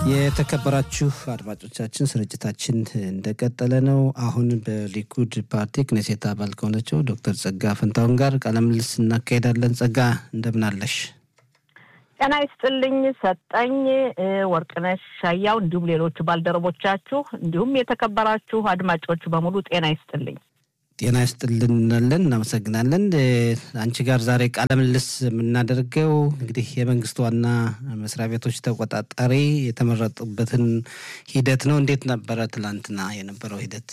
የተከበራችሁ አድማጮቻችን ስርጭታችን እንደቀጠለ ነው። አሁን በሊኩድ ፓርቲ ክኔሴት አባል ከሆነችው ዶክተር ጸጋ ፈንታሁን ጋር ቃለ ምልልስ እናካሄዳለን። ጸጋ እንደምን አለሽ? ጤና ይስጥልኝ ሰጠኝ ወርቅነሽ ሻያው፣ እንዲሁም ሌሎች ባልደረቦቻችሁ እንዲሁም የተከበራችሁ አድማጮች በሙሉ ጤና ይስጥልኝ። ጤና ይስጥልን እንላለን። እናመሰግናለን። አንቺ ጋር ዛሬ ቃለ ምልልስ የምናደርገው እንግዲህ የመንግስት ዋና መስሪያ ቤቶች ተቆጣጣሪ የተመረጡበትን ሂደት ነው። እንዴት ነበረ ትላንትና የነበረው ሂደት?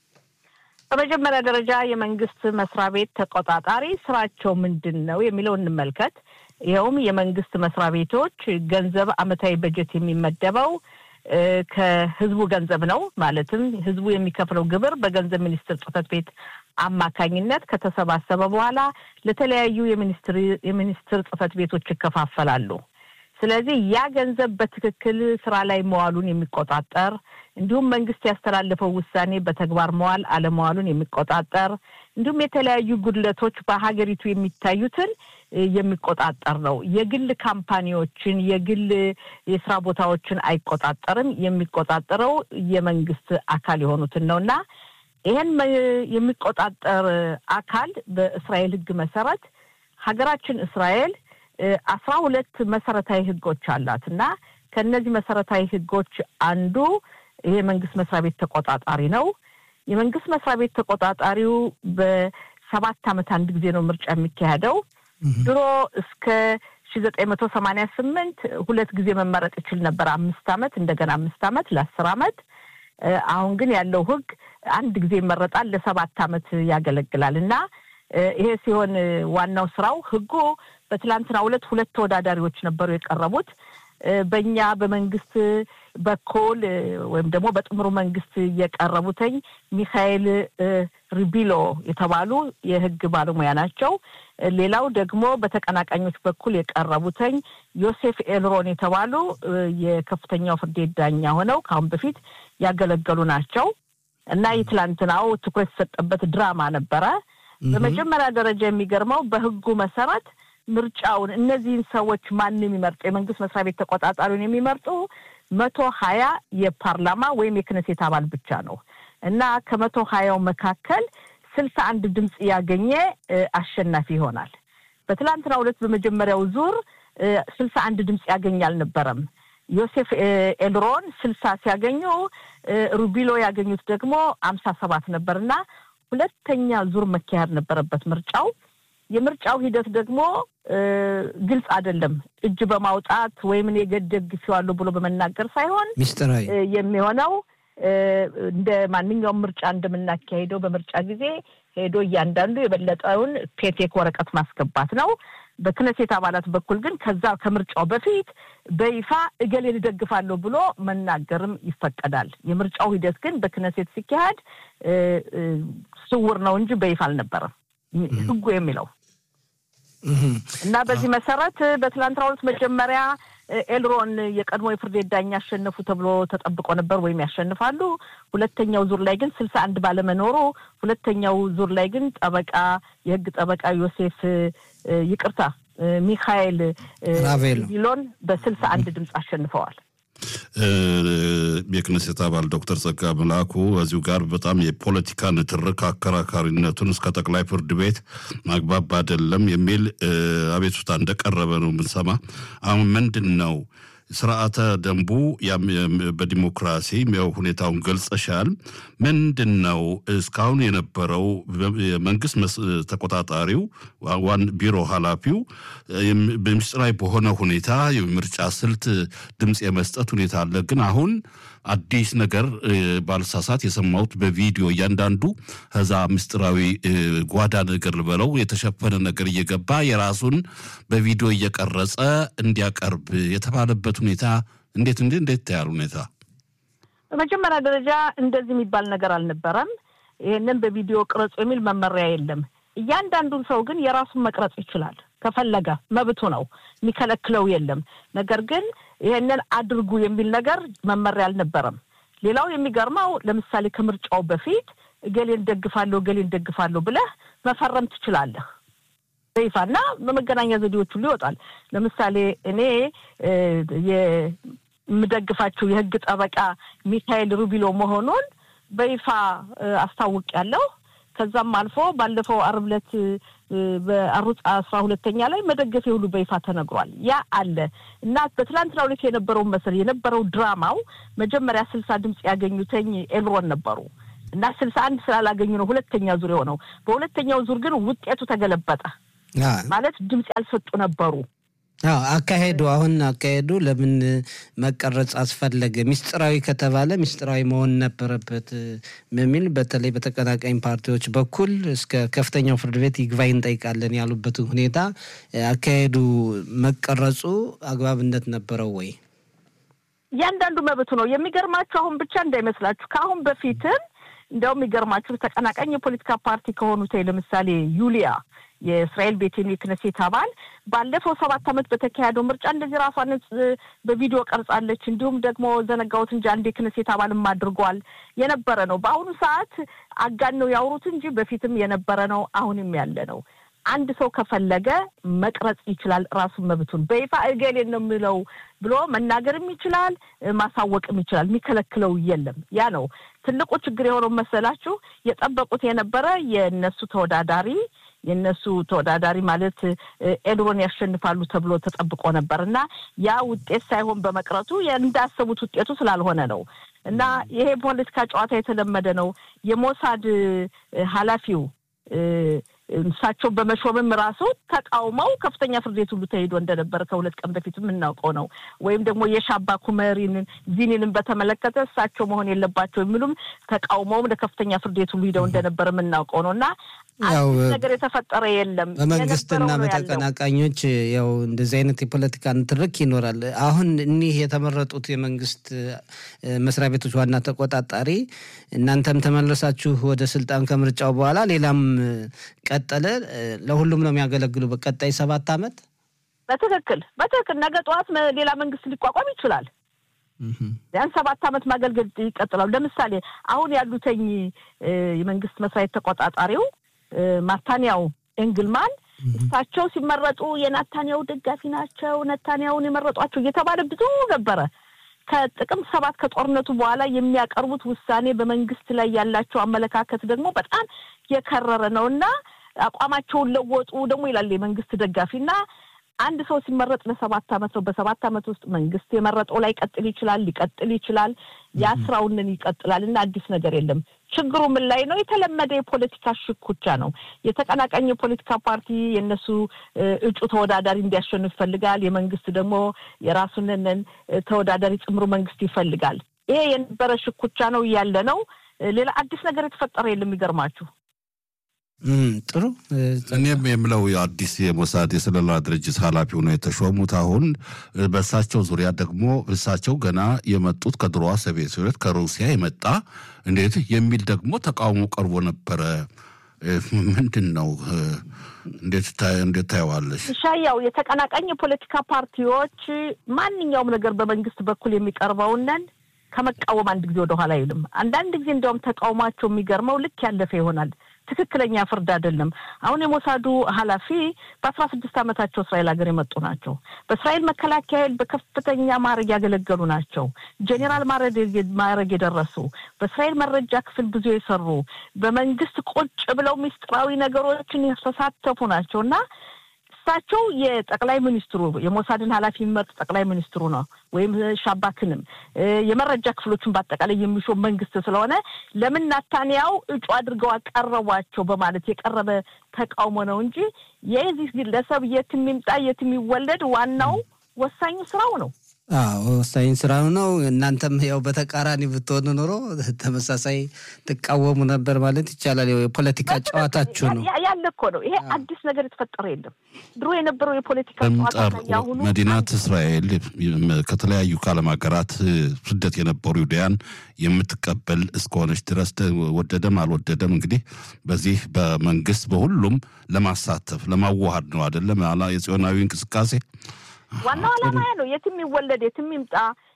በመጀመሪያ ደረጃ የመንግስት መስሪያ ቤት ተቆጣጣሪ ስራቸው ምንድን ነው የሚለው እንመልከት። ይኸውም የመንግስት መስሪያ ቤቶች ገንዘብ አመታዊ በጀት የሚመደበው ከህዝቡ ገንዘብ ነው። ማለትም ህዝቡ የሚከፍለው ግብር በገንዘብ ሚኒስቴር ጽሕፈት ቤት አማካኝነት ከተሰባሰበ በኋላ ለተለያዩ የሚኒስትር ጽሕፈት ቤቶች ይከፋፈላሉ። ስለዚህ ያ ገንዘብ በትክክል ስራ ላይ መዋሉን የሚቆጣጠር እንዲሁም መንግስት ያስተላለፈው ውሳኔ በተግባር መዋል አለመዋሉን የሚቆጣጠር እንዲሁም የተለያዩ ጉድለቶች በሀገሪቱ የሚታዩትን የሚቆጣጠር ነው። የግል ካምፓኒዎችን፣ የግል የስራ ቦታዎችን አይቆጣጠርም። የሚቆጣጠረው የመንግስት አካል የሆኑትን ነው እና ይህን የሚቆጣጠር አካል በእስራኤል ህግ መሰረት ሀገራችን እስራኤል አስራ ሁለት መሰረታዊ ህጎች አላት እና ከእነዚህ መሰረታዊ ህጎች አንዱ ይሄ መንግስት መስሪያ ቤት ተቆጣጣሪ ነው። የመንግስት መስሪያ ቤት ተቆጣጣሪው በሰባት ዓመት አንድ ጊዜ ነው ምርጫ የሚካሄደው። ድሮ እስከ ሺ ዘጠኝ መቶ ሰማንያ ስምንት ሁለት ጊዜ መመረጥ ይችል ነበር። አምስት ዓመት እንደገና አምስት ዓመት ለአስር ዓመት። አሁን ግን ያለው ህግ አንድ ጊዜ ይመረጣል፣ ለሰባት ዓመት ያገለግላል እና ይሄ ሲሆን ዋናው ስራው ህጉ በትላንትናው ዕለት ሁለት ተወዳዳሪዎች ነበሩ የቀረቡት በእኛ በመንግስት በኩል ወይም ደግሞ በጥምሩ መንግስት የቀረቡትኝ ሚካኤል ሪቢሎ የተባሉ የህግ ባለሙያ ናቸው። ሌላው ደግሞ በተቀናቃኞች በኩል የቀረቡትኝ ዮሴፍ ኤልሮን የተባሉ የከፍተኛው ፍርድ ቤት ዳኛ ሆነው ከአሁን በፊት ያገለገሉ ናቸው እና የትላንትናው ትኩረት የተሰጠበት ድራማ ነበረ። በመጀመሪያ ደረጃ የሚገርመው በህጉ መሰረት ምርጫውን እነዚህን ሰዎች ማን የሚመርጡ የመንግስት መስሪያ ቤት ተቆጣጣሪውን የሚመርጡ መቶ ሀያ የፓርላማ ወይም የክነሴት አባል ብቻ ነው እና ከመቶ ሀያው መካከል ስልሳ አንድ ድምፅ ያገኘ አሸናፊ ይሆናል። በትላንትና ሁለት በመጀመሪያው ዙር ስልሳ አንድ ድምፅ ያገኝ አልነበረም። ዮሴፍ ኤልሮን ስልሳ ሲያገኙ ሩቢሎ ያገኙት ደግሞ አምሳ ሰባት ነበር እና ሁለተኛ ዙር መካሄድ ነበረበት ምርጫው። የምርጫው ሂደት ደግሞ ግልጽ አይደለም። እጅ በማውጣት ወይም እኔ ደግፌዋለሁ ብሎ በመናገር ሳይሆን ሚስጥራዊ የሚሆነው እንደ ማንኛውም ምርጫ እንደምናካሄደው በምርጫ ጊዜ ሄዶ እያንዳንዱ የበለጠውን ፔቴክ ወረቀት ማስገባት ነው። በክነሴት አባላት በኩል ግን ከዛ ከምርጫው በፊት በይፋ እገሌን እደግፋለሁ ብሎ መናገርም ይፈቀዳል። የምርጫው ሂደት ግን በክነሴት ሲካሄድ ስውር ነው እንጂ በይፋ አልነበረም ህጉ የሚለው እና በዚህ መሰረት በትላንትና ሁለት መጀመሪያ ኤልሮን የቀድሞ የፍርድ ቤት ዳኛ ያሸነፉ ተብሎ ተጠብቆ ነበር ወይም ያሸንፋሉ። ሁለተኛው ዙር ላይ ግን ስልሳ አንድ ባለመኖሩ ሁለተኛው ዙር ላይ ግን ጠበቃ የህግ ጠበቃ ዮሴፍ ይቅርታ ሚካኤል ቢሎን በስልሳ አንድ ድምፅ አሸንፈዋል። የክነሴት አባል ዶክተር ጸጋ መላኩ እዚሁ ጋር በጣም የፖለቲካ ንትርክ አከራካሪነቱን እስከ ጠቅላይ ፍርድ ቤት ማግባብ አይደለም የሚል አቤቱታ እንደቀረበ ነው የምንሰማ። አሁን ምንድን ነው ስርዓተ ደንቡ በዲሞክራሲ ሁኔታውን ገልጸሻል። ምንድን ነው እስካሁን የነበረው የመንግስት ተቆጣጣሪው ዋን ቢሮ ኃላፊው በምስጢራዊ በሆነ ሁኔታ የምርጫ ስልት ድምፅ የመስጠት ሁኔታ አለ። ግን አሁን አዲስ ነገር ባልሳሳት የሰማሁት በቪዲዮ እያንዳንዱ ከዛ ምስጢራዊ ጓዳ ነገር ልበለው የተሸፈነ ነገር እየገባ የራሱን በቪዲዮ እየቀረጸ እንዲያቀርብ የተባለበት ሁኔታ እንዴት እንዴት እንዴት ታያል ሁኔታ? በመጀመሪያ ደረጃ እንደዚህ የሚባል ነገር አልነበረም። ይህንን በቪዲዮ ቅረጹ የሚል መመሪያ የለም። እያንዳንዱን ሰው ግን የራሱን መቅረጽ ይችላል ከፈለገ መብቱ ነው፣ የሚከለክለው የለም። ነገር ግን ይህንን አድርጉ የሚል ነገር መመሪያ አልነበረም። ሌላው የሚገርመው ለምሳሌ ከምርጫው በፊት እገሌን ደግፋለሁ እገሌን ደግፋለሁ ብለህ መፈረም ትችላለህ በይፋና በመገናኛ ዘዴዎች ሁሉ ይወጣል። ለምሳሌ እኔ የምደግፋቸው የህግ ጠበቃ ሚካኤል ሩቢሎ መሆኑን በይፋ አስታውቅ ያለው ከዛም አልፎ ባለፈው አርብ ዕለት በአሩጽ አስራ ሁለተኛ ላይ መደገፌ ሁሉ በይፋ ተነግሯል። ያ አለ እና በትላንትናው ዕለት የነበረውን መሰል የነበረው ድራማው መጀመሪያ ስልሳ ድምፅ ያገኙተኝ ኤልሮን ነበሩ እና ስልሳ አንድ ስላላገኙ ነው ሁለተኛ ዙር የሆነው። በሁለተኛው ዙር ግን ውጤቱ ተገለበጠ። ማለት ድምፅ ያልሰጡ ነበሩ። አዎ አካሄዱ አሁን አካሄዱ ለምን መቀረጽ አስፈለገ? ሚስጥራዊ ከተባለ ሚስጥራዊ መሆን ነበረበት በሚል በተለይ በተቀናቃኝ ፓርቲዎች በኩል እስከ ከፍተኛው ፍርድ ቤት ይግባኝ እንጠይቃለን ያሉበትን ሁኔታ አካሄዱ መቀረጹ አግባብነት ነበረው ወይ? እያንዳንዱ መብቱ ነው። የሚገርማችሁ አሁን ብቻ እንዳይመስላችሁ ከአሁን በፊትም እንዲያውም የሚገርማችሁ ተቀናቃኝ የፖለቲካ ፓርቲ ከሆኑት ለምሳሌ ዩሊያ የእስራኤል ቤቴን የክነሴት አባል ባለፈው ሰባት ዓመት በተካሄደው ምርጫ እንደዚህ ራሷን በቪዲዮ ቀርጻለች። እንዲሁም ደግሞ ዘነጋውት እንጂ አንድ የክነሴት አባልም አድርጓል የነበረ ነው። በአሁኑ ሰዓት አጋን ነው ያውሩት እንጂ በፊትም የነበረ ነው፣ አሁንም ያለ ነው። አንድ ሰው ከፈለገ መቅረጽ ይችላል። ራሱን መብቱን በይፋ እገሌን ነው የምለው ብሎ መናገርም ይችላል፣ ማሳወቅም ይችላል። የሚከለክለው የለም። ያ ነው ትልቁ ችግር የሆነው መሰላችሁ። የጠበቁት የነበረ የእነሱ ተወዳዳሪ የእነሱ ተወዳዳሪ ማለት ኤድሮን ያሸንፋሉ ተብሎ ተጠብቆ ነበር እና ያ ውጤት ሳይሆን በመቅረቱ እንዳሰቡት ውጤቱ ስላልሆነ ነው። እና ይሄ ፖለቲካ ጨዋታ የተለመደ ነው። የሞሳድ ኃላፊው እሳቸው በመሾምም ራሱ ተቃውመው ከፍተኛ ፍርድ ቤት ሁሉ ተሄዶ እንደነበረ ከሁለት ቀን በፊት የምናውቀው ነው። ወይም ደግሞ የሻባ ኩመሪንን ዚኒንን በተመለከተ እሳቸው መሆን የለባቸው የሚሉም ተቃውመውም ለከፍተኛ ፍርድ ቤት ሁሉ ሂደው እንደነበረ የምናውቀው ነው እና አዲስ ነገር የተፈጠረ የለም። በመንግስትና በተቀናቃኞች ያው እንደዚህ አይነት የፖለቲካ ንትርክ ይኖራል። አሁን እኒህ የተመረጡት የመንግስት መስሪያ ቤቶች ዋና ተቆጣጣሪ እናንተም ተመለሳችሁ ወደ ስልጣን ከምርጫው በኋላ ሌላም ቀጠለ፣ ለሁሉም ነው የሚያገለግሉ በቀጣይ ሰባት ዓመት በትክክል በትክክል ነገ ጠዋት ሌላ መንግስት ሊቋቋም ይችላል። ቢያንስ ሰባት ዓመት ማገልገል ይቀጥላሉ። ለምሳሌ አሁን ያሉተኝ የመንግስት መስሪያ ቤት ተቆጣጣሪው ማታንያው ኤንግልማን እሳቸው ሲመረጡ የናታንያው ደጋፊ ናቸው፣ ነታንያውን የመረጧቸው እየተባለ ብዙ ነበረ። ከጥቅምት ሰባት ከጦርነቱ በኋላ የሚያቀርቡት ውሳኔ በመንግስት ላይ ያላቸው አመለካከት ደግሞ በጣም የከረረ ነው እና አቋማቸውን ለወጡ ደግሞ ይላል የመንግስት ደጋፊ እና አንድ ሰው ሲመረጥ ለሰባት ዓመት ነው። በሰባት ዓመት ውስጥ መንግስት የመረጠው ላይ ቀጥል ይችላል ሊቀጥል ይችላል። ያ ስራውንን ይቀጥላል እና አዲስ ነገር የለም። ችግሩ ምን ላይ ነው? የተለመደ የፖለቲካ ሽኩቻ ነው። የተቀናቃኝ የፖለቲካ ፓርቲ የእነሱ እጩ ተወዳዳሪ እንዲያሸንፍ ይፈልጋል። የመንግስት ደግሞ የራሱንን ተወዳዳሪ ጽምሩ መንግስት ይፈልጋል። ይሄ የነበረ ሽኩቻ ነው ያለ ነው። ሌላ አዲስ ነገር የተፈጠረ የለም። የሚገርማችሁ ጥሩ እኔም የምለው አዲስ የሞሳድ የስለላ ድርጅት ኃላፊ ሆነው የተሾሙት አሁን በእሳቸው ዙሪያ ደግሞ እሳቸው ገና የመጡት ከድሮዋ ሶቪየት ህብረት ከሩሲያ የመጣ እንዴት የሚል ደግሞ ተቃውሞ ቀርቦ ነበረ። ምንድን ነው? እንዴት ታየዋለሽ? ሻያው የተቀናቃኝ የፖለቲካ ፓርቲዎች ማንኛውም ነገር በመንግስት በኩል የሚቀርበውነን ከመቃወም አንድ ጊዜ ወደኋላ አይልም። አንዳንድ ጊዜ እንዲያውም ተቃውሟቸው የሚገርመው ልክ ያለፈ ይሆናል። ትክክለኛ ፍርድ አይደለም። አሁን የሞሳዱ ኃላፊ በአስራ ስድስት ዓመታቸው እስራኤል ሀገር የመጡ ናቸው። በእስራኤል መከላከያ ኃይል በከፍተኛ ማዕረግ ያገለገሉ ናቸው። ጄኔራል ማዕረግ የደረሱ በእስራኤል መረጃ ክፍል ብዙ የሰሩ በመንግስት ቁጭ ብለው ምስጢራዊ ነገሮችን የተሳተፉ ናቸው እና እሳቸው የጠቅላይ ሚኒስትሩ የሞሳድን ኃላፊ የሚመርጥ ጠቅላይ ሚኒስትሩ ነው ወይም ሻባክንም የመረጃ ክፍሎችን በአጠቃላይ የሚሾም መንግስት ስለሆነ ለምን ናታንያው እጩ አድርገው አቀረቧቸው በማለት የቀረበ ተቃውሞ ነው እንጂ የዚህ ግለሰብ የት የሚምጣ የት የሚወለድ ዋናው ወሳኙ ስራው ነው። አዎ ወሳኝ ስራ ነው። እናንተም ያው በተቃራኒ ብትሆኑ ኖሮ ተመሳሳይ ትቃወሙ ነበር ማለት ይቻላል። የፖለቲካ ጨዋታችሁ ነው ያለ እኮ ነው። ይሄ አዲስ ነገር የተፈጠረ የለም። ድሮ የነበረው የፖለቲካ ጨዋታ ያሁኑ መዲናት እስራኤል ከተለያዩ ከዓለም ሀገራት ስደት የነበሩ ይሁዳያን የምትቀበል እስከሆነች ድረስ ወደደም አልወደደም እንግዲህ በዚህ በመንግስት በሁሉም ለማሳተፍ ለማዋሃድ ነው አይደለም የጽዮናዊ እንቅስቃሴ ዋናው ዓላማ ያ ነው። የትም ይወለድ የትም ይምጣ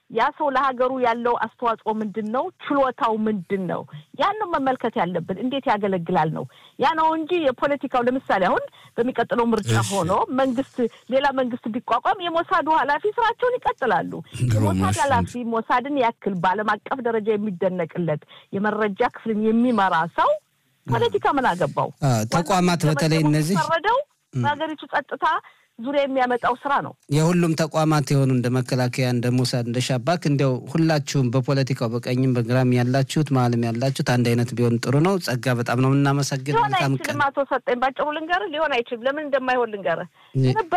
ያ ሰው ለሀገሩ ያለው አስተዋጽኦ ምንድን ነው? ችሎታው ምንድን ነው? ያን ነው መመልከት ያለብን። እንዴት ያገለግላል ነው ያ ነው እንጂ የፖለቲካው ለምሳሌ አሁን በሚቀጥለው ምርጫ ሆኖ መንግስት ሌላ መንግስት ቢቋቋም የሞሳዱ ኃላፊ ስራቸውን ይቀጥላሉ። የሞሳድ ኃላፊ ሞሳድን ያክል በዓለም አቀፍ ደረጃ የሚደነቅለት የመረጃ ክፍልን የሚመራ ሰው ፖለቲካ ምን አገባው? ተቋማት በተለይ እነዚህ ፈረደው በሀገሪቱ ጸጥታ ዙሪያ የሚያመጣው ስራ ነው። የሁሉም ተቋማት የሆኑ እንደ መከላከያ፣ እንደ ሞሳድ፣ እንደ ሻባክ እንዲያው ሁላችሁም በፖለቲካው በቀኝም በግራም ያላችሁት መሀልም ያላችሁት አንድ አይነት ቢሆን ጥሩ ነው። ጸጋ በጣም ነው የምናመሰግን። ሊሆን አይችልም። አቶ ሰጠኝ ባጭሩ ልንገርህ፣ ሊሆን አይችልም። ለምን እንደማይሆን ልንገርህ።